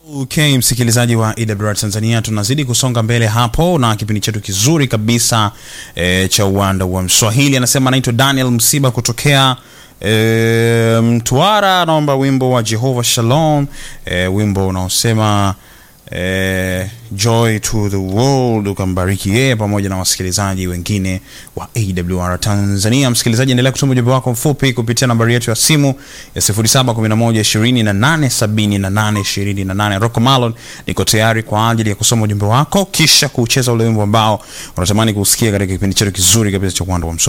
Okay, msikilizaji wa EWR Tanzania, tunazidi kusonga mbele hapo na kipindi chetu kizuri kabisa e, cha uwanda wa Mswahili. Anasema anaitwa Daniel Msiba kutokea e, Mtwara, anaomba wimbo wa Jehovah Shalom, e, wimbo unaosema e, joy to the world, ukambariki yeye pamoja na wasikilizaji wengine wa AWR Tanzania. Msikilizaji, endelea kutuma ujumbe wako mfupi kupitia nambari yetu ya simu ya 0711287828. Rocco Malon, niko tayari kwa ajili ya kusoma ujumbe wako kisha kucheza ule wimbo ambao unatamani kusikia katika kipindi chetu kizuri kabisa cha uwanda wa Mswahili.